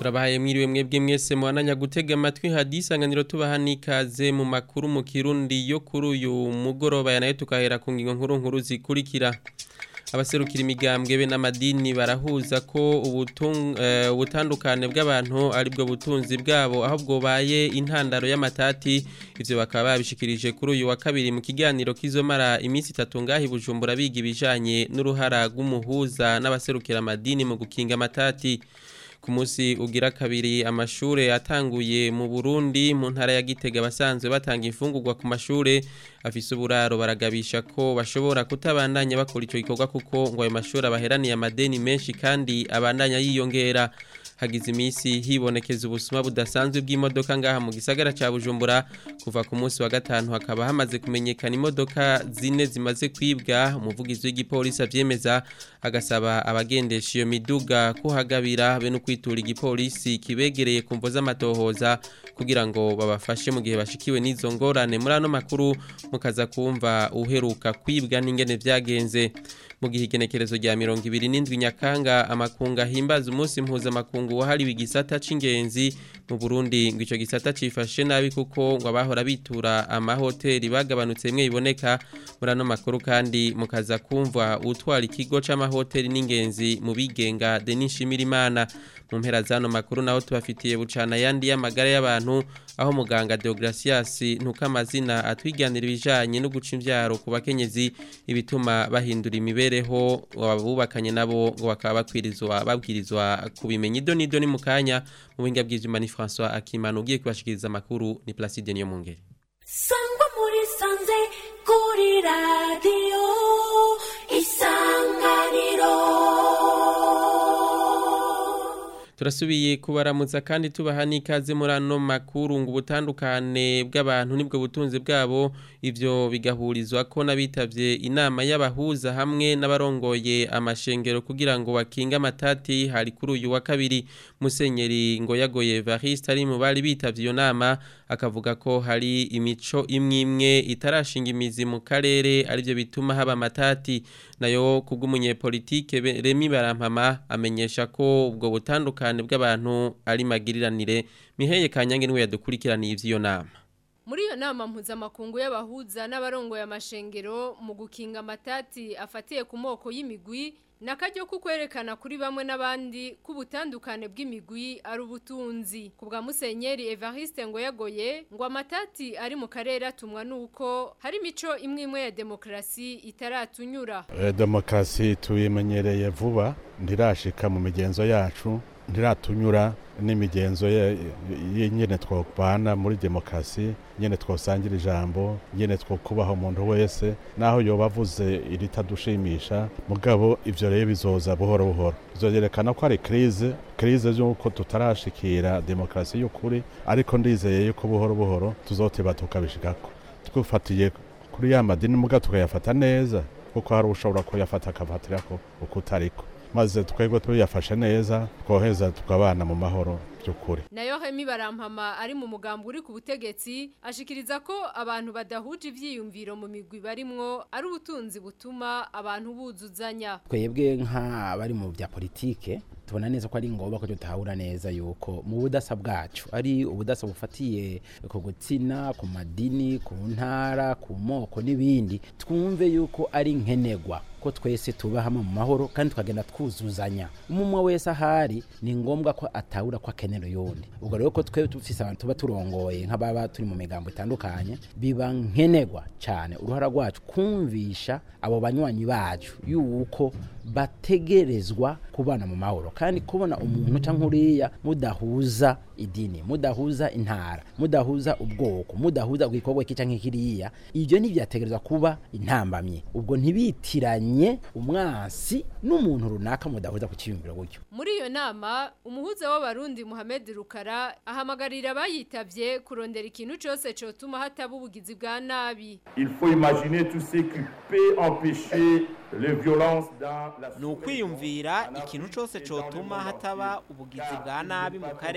turabahaye mwiriwe mwebwe mwese muhananya gutega amatwi hadisanganiro tubaha n'ikaze mu makuru mu kirundi yo kuri uyu mugoroba yanayo tukahera ku ngingo nkuru nkuru zikurikira abaserukira imigambwe be n'amadini barahuza ko ubutandukane bw'abantu aribwo butunzi bwabo aho bwobaye intandaro y'amatati ivyo bakaba babishikirije kuri uyu wa kabiri mu kiganiro kizomara iminsi itatu ngahi bujumbura biga ibijanye n'uruhara rw'umuhuza n'abaserukira amadini mu gukinga amatati ku munsi ugira kabiri amashure atanguye mu Burundi mu ntara ya Gitega basanzwe batanga imfungurwa ku mashure afise uburaro baragabisha ko bashobora kutabandanya bakora ico gikorwa kuko ngo ayo mashure abaheraniye amadeni menshi kandi abandanya yiyongera hagize iminsi hibonekeza ubusuma budasanzwe bw'imodoka ngaha mu gisagara ca Bujumbura kuva ku munsi wa gatanu hakaba hamaze kumenyekana imodoka zine zimaze kwibwa umuvugizi w'igipolisi avyemeza agasaba abagendesha iyo miduga kuhagabira be no kwitura igipolisi kibegereye ku mvo z'amatohoza kugira ngo babafashe mu gihe bashikiwe n'izo ngorane muri ano makuru mukaza kumva uheruka kwibwa n'ingene vyagenze mu gihe igenekerezo rya mirongo ibiri n'indwi nyakanga amakunga ahimbaza umunsi mpuzamakungu wahariwe igisata c'ingenzi mu Burundi ngo ico gisata cifashe nabi kuko ngo abahora bitura amahoteli bagabanutse bimwe biboneka muri ano makuru kandi mukaza kumva utwara ikigo c'amahoteli n'ingenzi mu bigenga Denis Shimirimana mu mpera zano makuru naho tubafitiye bucana yandi y'amagara y'abantu aho muganga Deogracias ntukamazina atwiganira ibijanye no guca imvyaro ku bakenyezi ibituma bahindura imibereho abubakanye nabo ngo bakaba bakwirizwa babwirizwa kubimenya ido nido ni mukanya mu buhinga bw'ivyuma ni François Akimana ugiye kubashikiriza amakuru ni Placide niyo mungere sangwa muri sanze kuri radio isanganiro turasubiye kubaramutsa kandi tubaha n'ikaze muri ano makuru ngo ubutandukane bw'abantu nibwo butunzi bwabo ivyo bigahurizwa ko n'abitavye inama y'abahuza hamwe n'abarongoye amashengero kugira ngo bakinge amatati hari kuri uyu wa kabiri musenyeri ngo yagoye Evariste ari mu bari bitavye iyo nama akavuga ko hari imico imwe imwe itarashinga imizi mu karere arivyo bituma haba amatati nayo kubw'umunyepolitike Remi Barampama amenyesha ko ubwo butandukane bw'abantu ari magiriranire miheye kanyange niwe yadukurikiraniye ivy'iyo nama muri iyo nama mpuzamakungu y'abahuza n'abarongoye amashengero mu gukinga amatati afatiye ku moko y'imigwi nakaryo kukwerekana kuri bamwe n'abandi kubutandukane bw'imigwi ari ubutunzi ku bwa Musenyeri Evariste ngo yagoye ngo amatati ari mu karere atumwa nuko hari imico imwe imwe ya demokrasi itaratunyura e, demokrasi tuyimenyereye vuba ndirashika mu migenzo yacu ndiratunyura n'imigenzo nyene twobana muri demokrasi nyene twosangira ijambo nyene twokubaha umuntu wese naho yoba avuze iritadushimisha mugabo ivyo rero bizoza buhoro buhoro bizoyerekana ko ari krize krize y'uko tutarashikira demokrasi y'ukuri ariko ndizeye yuko buhoro buhoro tuzoteba tukabishikako twufatiye kuri ya madini muga tukayafata neza kuko hari ushobora kuyafata akafatirako uko utariko maze twebwe tuyafashe neza twoheza tukabana mu mahoro by'ukuri nayo hemi barampama ari mu mugambo uri ku butegetsi ashikiriza ko abantu badahuje ivyiyumviro mu migwi barimwo ari ubutunzi butuma abantu buzuzanya twebwe nk'abari mu bya politike tubona neza ko ari ngombwa ko tutahura neza yuko mu budasa bwacu ari ubudasa bufatiye ku gutsina ku madini ku ntara ku moko n'ibindi twumve yuko ari nkenegwa ko twese tuba hamwe mu mahoro kandi tukagenda twuzuzanya umwe wese ahari ni ngombwa ko atahura ko akenera yundi ubwo rero ko twe dufise abantu tuba turongoye nk'ababa turi mu migambo itandukanye biba nkenegwa cyane uruhara rwacu kumvisha abo banywanyi bacu yuko bategerezwa kubana mu mahoro kandi kubona umuntu cyangwa uriya mudahuza idini mudahuza intara mudahuza ubwoko mudahuza igikorwa iki cyangwa kiriya ibyo ntibyategerezwa kuba intambamye ubwo ntibitiranye umwansi n'umuntu runaka mudahuza ku cyiyumviro gutyo muri iyo nama umuhuza w'abarundi Muhammad Rukara ahamagarira abayitavye kurondera ikintu cyose cyotuma hataba ubugizi bwa nabi il faut imaginer tout ce qui peut empêcher les violences dans la ni ukwiyumvira ikintu cyose cyotuma hataba ubugizi bwa nabi mu karere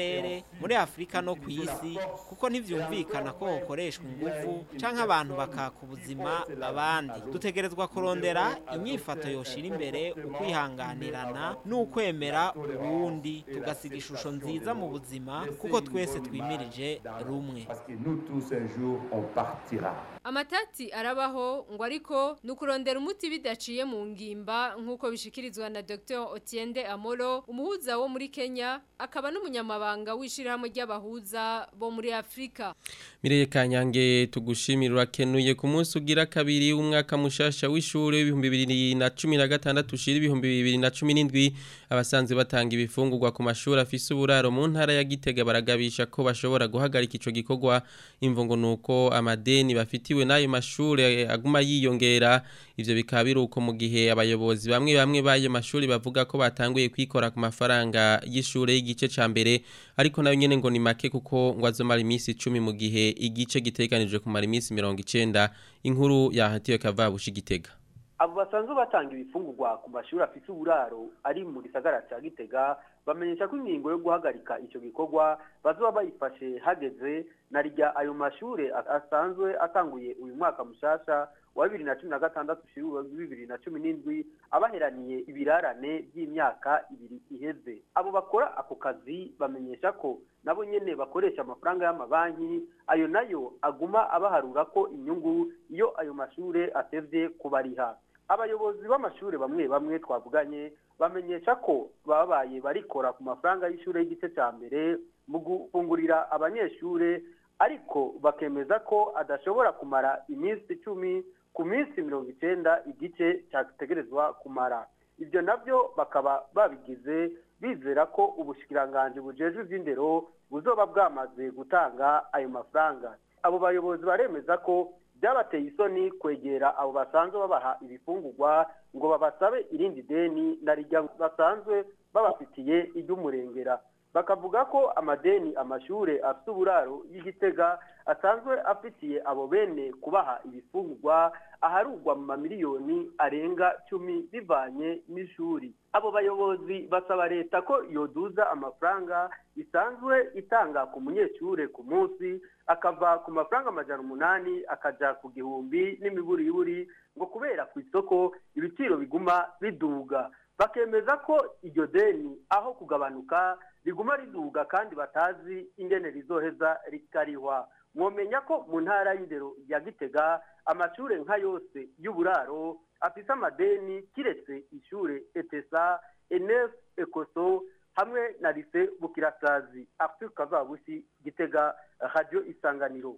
muri afurika no ku isi kuko ntivyumvikana ko hokoreshwa ingufu canke abantu bakaka ubuzima abandi dutegerezwa kurondera inyifato yoshira imbere ukwihanganirana n'ukwemera uwundi tugasiga ishusho nziza mu buzima kuko twese twimirije rumwe Parce que nous tous un jour on partira. Amatati arabaho ngo ariko nukurondera umuti bidaciye mu ngimba nkuko bishikirizwa na Dr. Otiende Amolo umuhuza wo muri Kenya akaba n'umunyamabanga w'ishirahamwe ry'abahuza bo muri Afrika. Mireye Kanyange tugushimira urakenuye ku munsi ugira kabiri umwaka mushasha w'ishure w'ibihumbi bibiri na cumi na gatandatu ushira ibihumbi bibiri na cumi n'indwi abasanzwe batanga ibifungurwa ku mashuri afise uburaro mu ntara ya Gitega baragabisha ko bashobora guhagarika ico gikorwa imvo ngo nuko amadeni bafitiwe n'ayo mashure aguma yiyongera ivyo bikaba biruko mu gihe abayobozi bamwe bamwe b'ayo mashuri bavuga ko batanguye kwikora ku mafaranga y'ishure y'igice ca mbere ariko nayo nyene ngo ni make kuko ngo azomara iminsi 10 mu gihe igice giteganijwe kumara iminsi 90 inkuru yahatiwe kavabushi gitega abo basanzwe batanga ibifungurwa ku mashuri afite uburaro ari mu gisagara cya gitega bamenyesha ko ingingo yo guhagarika icyo gikorwa bazoba bayifashe hageze na rya ayo mashuri asanzwe atanguye uyu mwaka mushasha wa bibiri na cumi na gatandatu ushira bibiri na cumi n'indwi abaheraniye ibirarane by'imyaka ibiri iheze abo bakora ako kazi bamenyesha ko nabo nyene bakoresha amafaranga y'amabanki ayo nayo aguma abaharura ko inyungu iyo ayo mashure atevye kubariha abayobozi b'amashuri bamwe bamwe twavuganye bamenyesha ko babaye barikora ku mafaranga y'ishure y'igice cya mbere mu gufungurira abanyeshure ariko bakemeza ko adashobora kumara iminsi icumi ku minsi mirongo icenda igice cyategerezwa kumara ibyo nabyo bakaba babigize bizera ko ubushikiranganji bujejwe ivy'indero buzoba bwamaze gutanga ayo mafaranga abo bayobozi baremeza ko byabateye isoni kwegera abo basanzwe babaha ibifungurwa ngo babasabe irindi deni na rijya basanzwe babafitiye iry'umurengera bakavuga ko amadeni amashure afite uburaro y'igitega asanzwe afitiye abo bene kubaha ibifungurwa aharugwa mu mamiliyoni arenga cumi bivanye n'ishuri abo bayobozi basaba leta ko yoduza amafaranga isanzwe itanga ku munyeshure ku munsi akava ku mafaranga amajana umunani akaja ku gihumbi n'imiburiburi ngo kubera ku isoko ibiciro biguma biduga bakemeza ko iryo deni aho kugabanuka riguma riduga kandi batazi ingene rizoheza rikarihwa mwomenya ko mu ntara y'indero ya gitega amashure nka yose y'uburaro afise amadeni kiretse ishure etesa enef ekoso hamwe na lise bukirasazi arthur kavabushi gitega radio isanganiro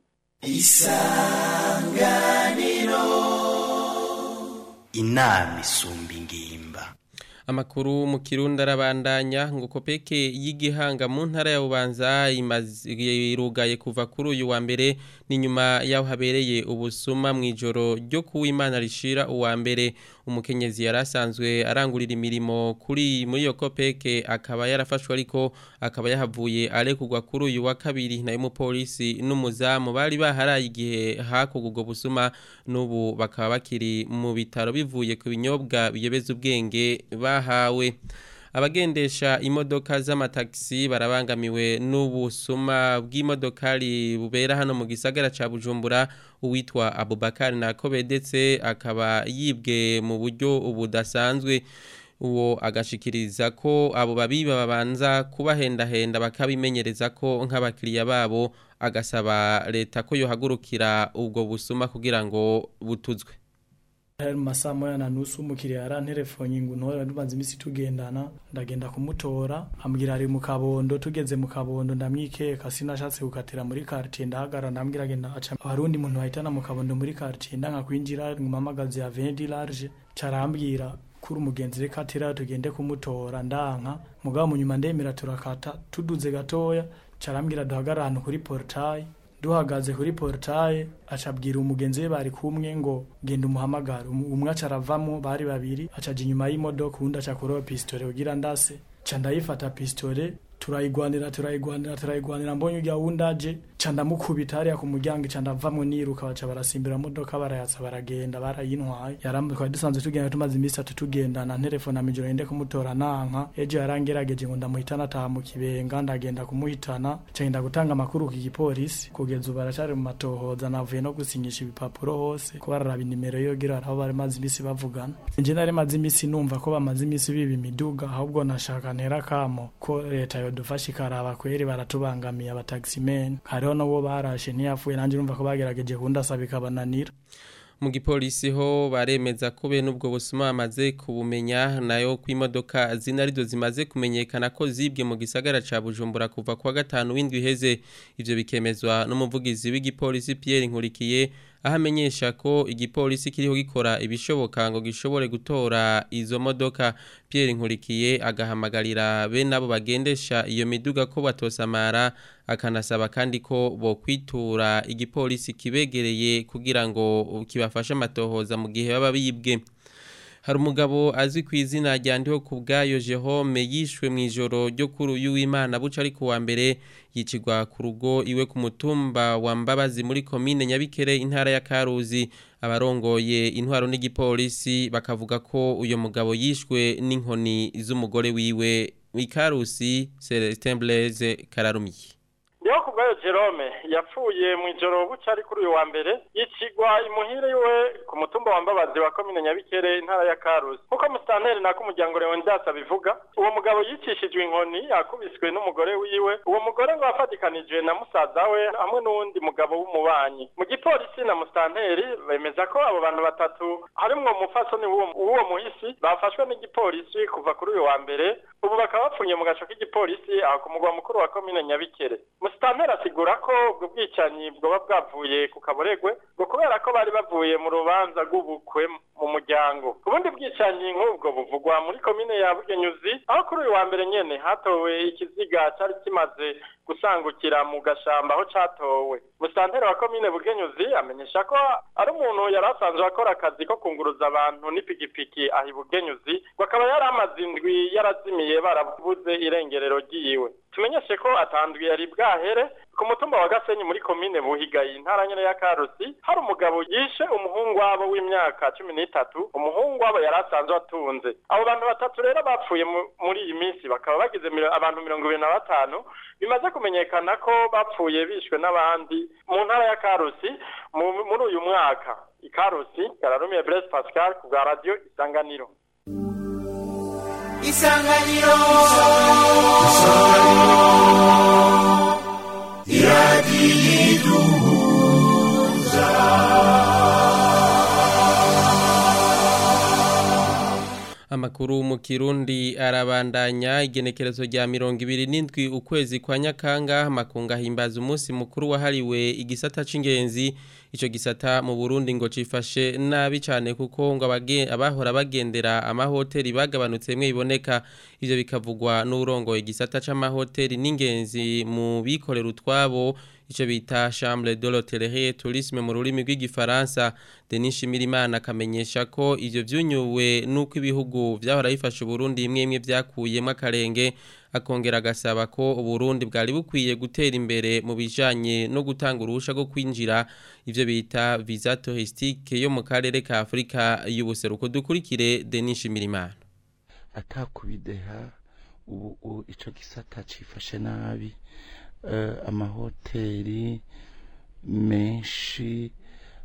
isanganiro inama isumba ingimba Amakuru mu Kirundi arabandanya ngo kopeke y'igihanga mu ntara ya Bubanza irugaye kuva kuri uyu wa mbere ni nyuma yaho habereye ubusuma mu ijoro ryo kuwimana rishira uwa mbere umukenyezi yarasanzwe arangurira imirimo kuri muri iyo kopeke akaba yarafashwe ariko akaba yahavuye arekugwa kuri uyu wa kabiri nayo umupolisi n'umuzamu bari baharaye igihe hakugwa busuma n'ubu bakaba bakiri mu bitaro bivuye ku binyobwa biyobeza ubwenge bahawe abagendesha imodoka z'amatagisi barabangamiwe n'ubusuma bw'imodokari bubera hano mu gisagara ca Bujumbura uwitwa Abubakar Nakobe ndetse akaba yibwe mu buryo budasanzwe uwo agashikiriza ko abo babiba babanza kubahendahenda bakabimenyereza ko nk'abakiriya babo agasaba leta ko yohagurukira ubwo busuma kugira ngo butuzwe hari mu masaha moya na nusu umukiriya yaranterefonye ngo ntore tubanze iminsi tugendana ndagenda kumutora ambwira ari mu kabondo tugeze mu kabondo ndamwikeka sinashatse gukatira muri quartier ndahagara ndambwira agenda aca abarundi muntu bahitana mu kabondo muri quartier ndanga kwinjira ngumamagazi ya Vendi large carambwira kuri umugenzi reka atira tugende kumutora ndanka mugabo mu nyuma ndemera turakata tuduze gatoya carambwira duhagarara ahantu kuri portail duhagaze kuri portaye acabwira umugenzi we bari kumwe ngo genda umuhamagara umwe acaravamo bari babiri acaja inyuma y'imodoka uwundi aca kuroba pistole kugira ndase ca ndayifata pistole turayigwanira turayigwanira turayigwanira mbonye urya wundi aje ca ndamukubita hariya ku muryango ca ndavamwo niruka baca barasimbira modoka barayatsa baragenda barayintwaye yarambe twari dusanzwe tugenda tumaze iminsi atatu tugendana nterefona mijoro yende kumutora nanka ejo yarangerageje ngo ndamuhitana ataha mu kibenga ndagenda kumuhitana ca ngenda gutanga amakuru ku gipolisi kugeza ubu aracari mu matohoza navuye no gusinyisha ibipapuro hose ko bararaba inimero yogira aho bari maze iminsi bavugana nje nari maze iminsi numva ko bamaze iminsi biba imiduga ahubwo nashaka ntera kamo ko leta yodufasha ikaraba kweri baratubangamiye abataximen hariho n'uwo barashe ntiyapfuye nanjye urumva ko bagerageje kundasaba ikabananira mu gipolisi ho baremeza ko bene ubwo busuma bamaze kubumenya nayo ko imodoka zina arizo zimaze kumenyekana ko zibwe mu gisagara ca Bujumbura kuva kwa gatanu w'indwi iheze ivyo bikemezwa n'umuvugizi w'igipolisi Pierre Nkurikiye aho amenyesha ko igipolisi kiriho gikora ibishoboka ngo gishobore gutora izo modoka Pierre Nkurikiye agahamagarira bene abo bagendesha iyo miduga ko batosamara akanasaba kandi ko bokwitura igipolisi kibegereye kugira ngo kibafashe amatohoza mu gihe baba bibwe hari umugabo azwi ku izina rya ndiho ku bwayo Jerome yishwe mu ijoro ryo kuri uyu w'Imana buca ari kuwa mbere yicirwa ku rugo iwe ku mutumba wa Mbabazi muri komine Nyabikere intara ya Karuzi abarongoye intwaro n'igipolisi bakavuga ko uyo mugabo yishwe n'inkoni z'umugore wiwe Ikarusi Celestin Blaise Kararumiye ndiho ku bwayo Jerome yapfuye mu ijoro buca ari kuri uyu wa mbere yicigwa imuhire iwe ku mutumba wa Mbabazi wa komine Nyabikere intara ya Karusi kuko musitanteri nako umuryango Leonidas abivuga uwo mugabo yicishijwe inkoni yakubiswe n'umugore wiwe uwo mugore ngo afatikanije na musaza we hamwe n'uwundi mugabo w'umubanyi mu gipolisi na musitanteri bemeza ko abo bantu batatu harimwo umufasoni w'uwo muhisi bafashwe n'igipolisi kuva kuri uyu wa mbere ubu bakaba bapfunye mu gaco k'igipolisi aho ku mugwa mukuru wa komine Nyabikere musitanteri asigura ko ubwo bwicanyi bwoba bwavuye ku kaboregwe ngo kubera ko bari bavuye mu rubanza rw'ubukwe mu muryango ubundi bwicanyi nk'ubwo buvugwa muri komine ya bugenyuzi aho kuri uyu wa mbere nyene hatowe ikiziga cari kimaze gusangukira mu gashamba aho catowe musitanteri wa komine bugenyuzi amenyesha ko ari umuntu yari asanzwe akora akazi ko kunguruza abantu n'ipikipiki aho ibugenyuzi ngo akaba yari amaze indwi yarazimiye barabuze irengerero ryiwe tumenyeshe ko atandwi yari bwahere ku mutumba wa Gasenyi muri komine Buhigayi intara nyene ya Karusi hari umugabo yishe umuhungu wabo w'imyaka cumi n'itatu umuhungu wabo yari asanzwe atunze abo bantu batatu rero bapfuye muri iyi minsi bakaba bagize abantu mirongo ibiri na batanu bimaze kumenyekana ko bapfuye bishwe n'abandi mu ntara ya Karusi muri uyu mwaka ikarusi kararumiye Blaise Pascal ku bwa radio Isanganiro Isanganiro Isanganiro iradiyiduhuza Amakuru mu Kirundi arabandanya igenekerezo rya mirongo ibiri n'indwi ukwezi kwa Nyakanga makunga himbaza umunsi mukuru wahariwe igisata c'ingenzi ico gisata mu Burundi ngo cifashe nabi cyane kuko ngo abahora bagendera amahoteli bagabanutse mwe iboneka ivyo bikavugwa n'urongoye igisata c'amahoteli n'ingenzi mu bikorera utwabo ico bita chambre de l'hôtellerie tourisme mu rurimi rw'igifaransa Denis Shimirimana akamenyesha ko ivyo vyunyuwe nuko ibihugu vyahora bifasha Burundi imwe imwe vyakuyemwe akarenge akongera agasaba ko Burundi bwari bukwiye gutera imbere mu bijanye no gutanga uruhusha rwo kwinjira ivyo bita visa touristique yo mu karere ka Afrika y'ubuseruko dukurikire Denis Shimirimana atakubideha ubu ico gisata cifashe nabi uh, amahoteli menshi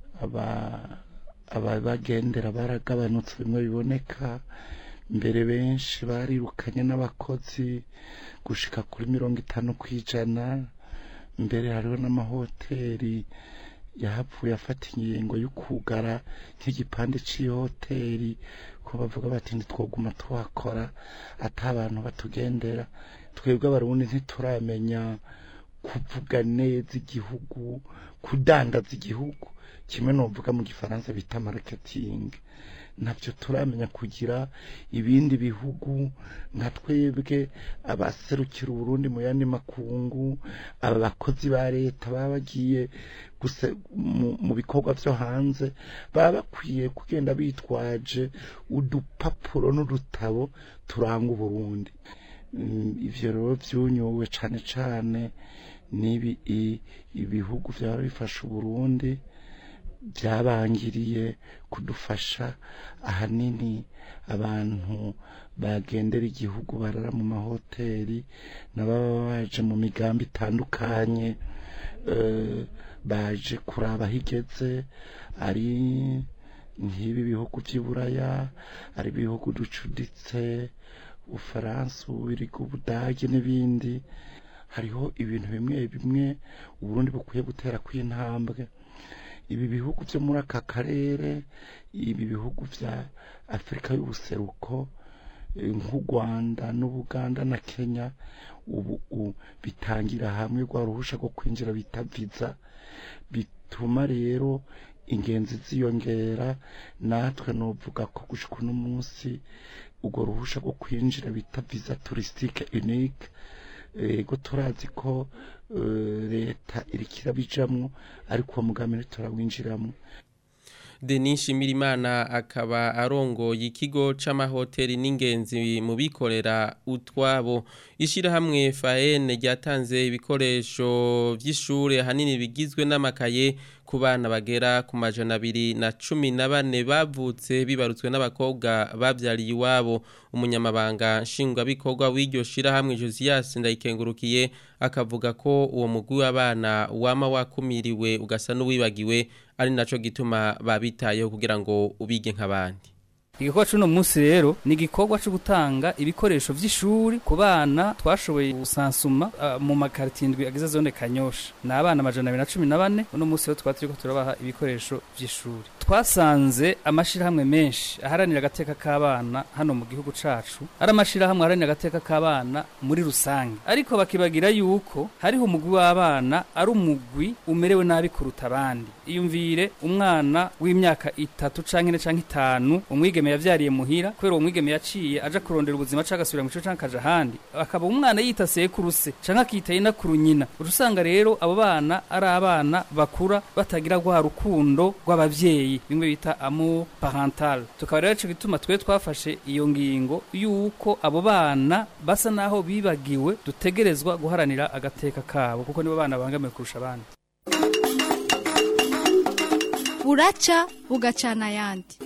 ababagendera baragabanutse bimwe biboneka mbere benshi barirukanye n'abakozi gushika kuri mirongo itanu ku ijana mbere hariho n'amahoteli yahapfuye afata ingingo yo kugara nk'igipande c'ihoteli ko bavuga bati ntitwoguma tuhakora ata abantu batugendera twebwe abarundi ntituramenya kuvuga neza igihugu kudandaza igihugu kimwe novuga mu gifaransa bita marketing ntabyo turamenya kugira ibindi bihugu nka twebwe abaserukira uburundi mu yandi makungu aba bakozi ba leta baba bagiye mu bikorwa byo hanze baba bakwiye kugenda bitwaje udupapuro n'udutabo turanga uburundi ivyo rero vyunyuwe cane cane n'ibi i- ibihugu byaba bifasha uburundi byabangiriye kudufasha ahanini abantu bagendera igihugu barara mu mahoteli n'ababa baje mu migambi itandukanye eh, baje kuraba aho igeze ari nk'ibi bihugu by'iburaya ari ibihugu ducuditse ufaransa ububirigi ubudage n'ibindi hariho ibintu bimwe bimwe uburundi bukwiye gutera kw'intambwe ibi bihugu byo muri aka karere ibi bihugu bya afurika y'ubuseruko eh, nk'u rwanda n'ubuganda na kenya ubu u- bitangira hamwe rwa ruhusha rwo kwinjira bita viza bituma rero ingenzi ziyongera natwe nuvuga ko gushika uno munsi urwo ruhusha rwo kwinjira bita visa touristique unique ego turazi ko eh, leta iriko irabijamwo ariko uwo mugambi ntiturawinjiramwo Denis Shimirimana akaba arongoye ikigo c'amahoteli n'ingenzi mu bikorera utwabo ishirahamwe FAN ryatanze ibikoresho vy'ishure hanini bigizwe n'amakaye ku bana bagera ku majana abiri na cumi na bane bavutse bibarutswe n'abakobwa bavyariye iwabo umunyamabanga nshingwabikorwa w'iryo shirahamwe Josias Ndayikengurukiye akavuga ko uwo mugwi w'abana wama wakumiriwe ugasa n'uwibagiwe ari naco gituma babitayeho kugira ngo ubige nk'abandi igikorwa c'uno munsi rero ni igikorwa co gutanga ibikoresho vy'ishuri ku bana twashoboye gusansuma uh, mu makaritiye indwi agize zone kanyosha ni abana amajana abiri na cumi na bane uno munsi rero twaba turiko turabaha ibikoresho vy'ishuri twasanze amashirahamwe menshi aharanira agateka k'abana hano mu gihugu cacu ari amashirahamwe aharanira agateka k'abana muri rusange ariko bakibagira yuko hariho umugwi w'abana ari umugwi umerewe nabi kuruta abandi iyumvire umwana w'imyaka itatu canke ine canke itanu umwigeme yavyariye muhira kubera uwo mwigeme yaciye aja kurondera ubuzima canke agasubira mu kigo canke akaja ahandi akaba umwana yita sekuru se canke akita inakuru nyina uca usanga rero abo bana ari abana bakura batagira rwa rukundo rw'abavyeyi bimwe bita amour parental tukaba rero ico gituma twe twafashe iyo ngingo yuko abo bana basa naho bibagiwe dutegerezwa guharanira agateka kabo kuko nibo bana bangamiwe kurusha abandi buraca bugacana ayandi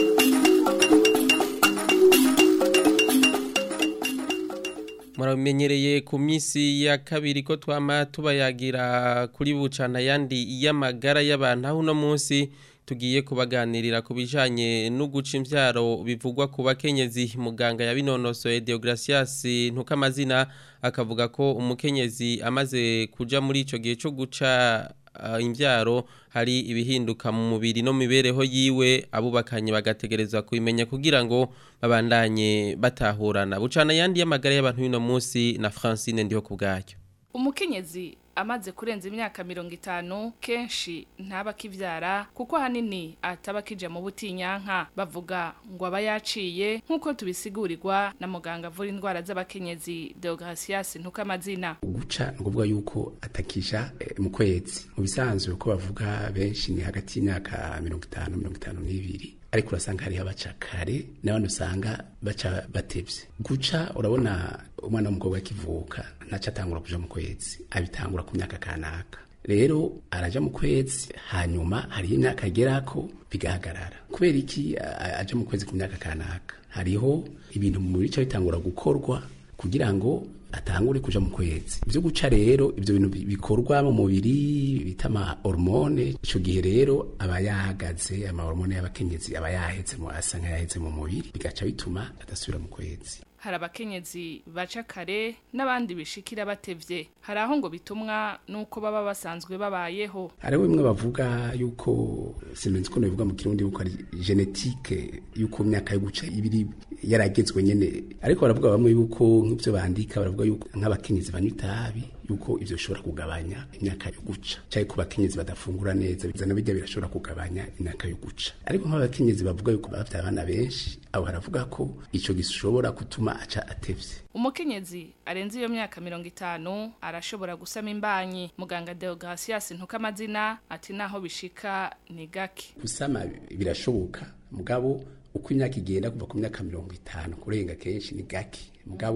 muramenyereye ku minsi ya kabiri ko twama tubayagira kuri bucana yandi y'amagara y'abantu aho uno munsi tugiye kubaganirira ku bijanye no guca imvyaro bivugwa ku bakenyezi muganga yabinonosoye Deogracias ntukamazina akavuga ko umukenyezi amaze kuja muri ico gihe cyo guca uh, imvyaro hari ibihinduka mu mubiri no mibereho yiwe abubakanye bagategerezwa kubimenya kugira ngo babandanye batahurana bucana yandi y'amagara y'abantu y'uno munsi na Francine ndiho kubgayo umukenyezi amaze kurenza imyaka mirongo itanu kenshi ntaba akivyara kuko ahanini ataba akija mu butinyanka bavuga ngo aba yaciye nk'uko tubisigurirwa na muganga avura indwara z'abakenyezi Deogracias ntukamazina guca ni ukuvuga yuko atakisha eh, mu kwezi mu bisanzwe uko bavuga benshi ni hagati y'imyaka mirongo itanu mirongo itanu n'ibiri ariko urasanga hariho abaca kare n'abandi usanga baca batevye guca urabona umwana w'umukobwa akivuka ntaco atangura kuja mu kwezi abitangura ku myaka kanaka rero araja mu kwezi hanyuma hariho imyaka agerako bigahagarara kubera iki a- aja mu kwezi ku myaka kanaka hariho ibintu mu mubiri ca bitangura gukorwa kugira ngo atangure kuja mu kwezi ivyo guca rero ivyo bintu bi- bikorwa mu mubiri bita ama hormone ico gihe rero aba yahagaze ama hormone y'abakenyezi aba yaheze mu asa nk'ayaheze mu mubiri bigaca bituma adasubira mu kwezi hari abakenyezi baca kare n'abandi bishikira batevye hari aho ngo bitumwa n'uko baba basanzwe babayeho hariho bimwe bavuga yuko sinzi ko bivuga mu kirundi yuko ari genetike yuko imyaka yo guca ibiri yaragezwe nyene ariko baravuga bamwe yuko nk'ivyo bandika baravuga yuko nk'abakenyezi banywa itabi yuko ivyo bishobora kugabanya imyaka yo guca cyangwa ku bakenyezi badafungura neza bizana bijya birashobora kugabanya imyaka yo guca ariko nk'abakenyezi bavuga yuko bafite abana benshi abo haravuga ko ico gishobora gutuma aca atevye umukenyezi arenze iyo myaka mirongo itanu arashobora gusama imbanyi muganga Deogracias ntukamazina ati naho bishika ni gake gusama birashoboka mugabo uko imyaka igenda kuva ku myaka mirongo itanu kurenga kenshi ni gake mugabo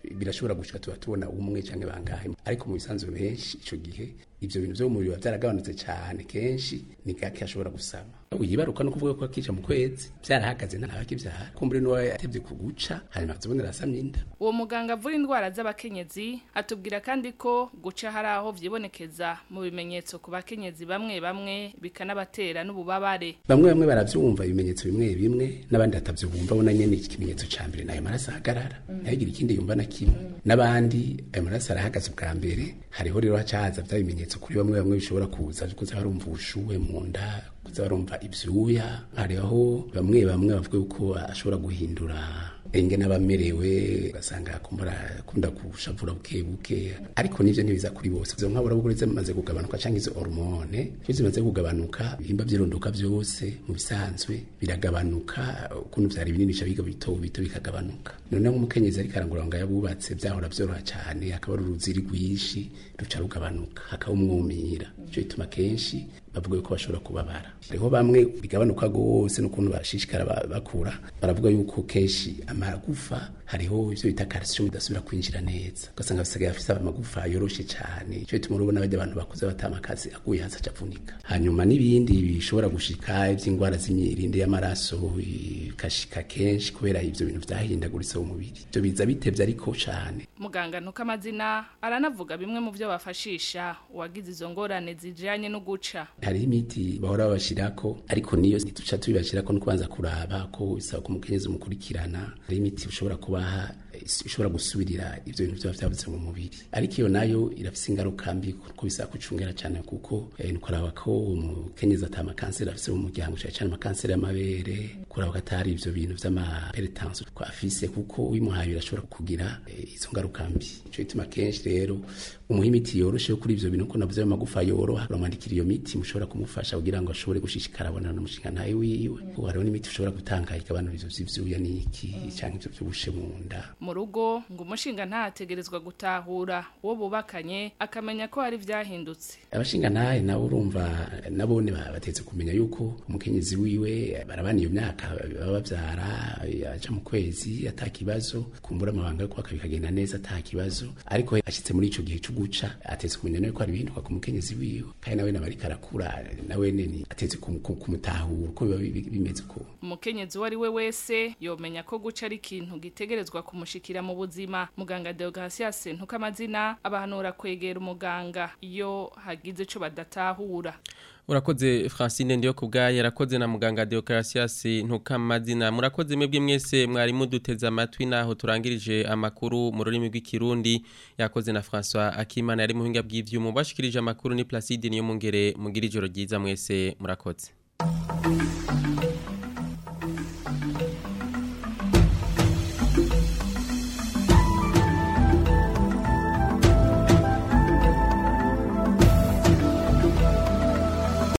birashobora gushika tuba tubona umwe canke bangahe ariko mu bisanzwe benshi ico gihe ivyo bintu vyo mu mubiri biba vyaragabanutse cane kenshi ni gake ashobora gusama uyibaruka no kuvuga ko akija mu kwezi vyarahagaze ntabakivyara kumbure n'uwo yatevye kuguca hanyuma akazobonera asamye inda uwo muganga avura indwara z'abakenyezi atubwira kandi ko guca hari aho vyibonekeza mu bimenyetso ku bakenyezi bamwe bamwe bikanabatera n'ububabare bamwe bamwe baravyumva ibimenyetso bimwe bimwe n'abandi batavyumva bona nyene iki kimenyetso ca mbere nayo maraso ahagarara ntihagire ikindi yumva na kimwe n'abandi ayo maraso arahagaze ubwa mbere hariho rero hacahaza vya bimenyetso kuri bamwe bamwe bishobora kuza kuza barumva ubushuhe mu nda kuza barumva ivyuya hariho bamwe bamwe bavuga yuko ashobora guhindura enge n'abamerewe ugasanga akumbura akunda gushavura buke buke ariko nivyo ntibiza kuri bose izo nkabura bukuri zimaze kugabanuka canke izo hormone iyo zimaze kugabanuka ibihimba vy'irondoka vyose mu bisanzwe biragabanuka ukuntu vyari binini bica biga bito bito bikagabanuka none nk'umukenyezi ariko arangura ngo yabubatse vyahora vyoroha cane hakaba ari uruziri rwinshi ruca rugabanuka hakaba umwumira ico bituma kenshi bavuga yuko bashobora kubabara hariho bamwe bigabanuka gose n'ukuntu bashishikara bakura baravuga yuko kenshi amagufa hariho ivyo bita calcium idasubira kwinjira neza ugasanga basigaye afise amagufa yoroshe cane ico bituma urabona bajya abantu bakuze batamakazi aguye hasi acavunika hanyuma n'ibindi bishobora gushika ivy'ingwara z'imyirinde y'amaraso bikashika kenshi kubera ivyo bintu vyahindaguritse mu mubiri ivyo biza bitevye ariko cane muganga ntuko amazina aranavuga bimwe mu vyo bafashisha uwagize izo ngorane zijanye no guca hariho imiti bahora babashirako ariko niyo ntituca tubibashirako no kubanza kuraba ko bisaba ko umukenyezi umukurikirana hariho imiti ushobora kubaha ishobora gusubirira ivyo bintu vyoba vyabuze mu mubiri ariko iyo nayo irafise ingaruka mbi kuko bisaba kucungera cane kuko eh, ni kuraba ko umukenyezi ata amakanseri afise mu muryango cane cane amakanseri y'amabere kuraba ko atari ivyo bintu vy'amaperetanse ko afise kuko uyimuhaye birashobora kugira eh, izo ngaruka mbi ico gituma kenshi rero umuha imiti yoroshe yo kuri ivyo bintu ko navuze amagufa yoroha uramwandikira iyo miti mushobora kumufasha kugira ngo ashobore gushishikara abonana n'umushinga ntawe wiwe kuko hariho n'imiti ushobora gutanga igabanura ivyo vy'ivyuya n'iki canke ivyo vy'ubushe mu nda mu rugo ngo umushinga ntategerezwa gutahura uwo bubakanye akamenya ko hari vyahindutse abashinga ntahe nabo urumva nabone batetse kumenya yuko umukenyezi wiwe barabana iyo myaka baba bavyara aja mu kwezi ata kibazo kumbura amabanga yo kubaka bikagenda neza ata kibazo ariko ashitse muri ico gihe co guca atetse kumenya nawe ko hari ibihinduka ku mukenyezi wiwe kandi nawe nawe ariko arakura nawe neni atetse kumutahura uko biba bimeze uko umukenyezi uwo ari we wese yomenya ko guca ari ikintu gitegerezwa kumushikira mu buzima muganga Deogratias ntuko amazina abahanura kwegera umuganga iyo hagize ico badatahura Urakoze Francine ndiyo kubgaye yarakoze na muganga Deogratias ntukamazina murakoze mwebwe mwese mwari muduteze amatwi naho turangirije amakuru mu rurimi rw'ikirundi yakoze na François Akimana yari muhinga bw'ivyuma bashikirije amakuru ni Placide niyo mungere mugira ijoro ryiza mwese murakoze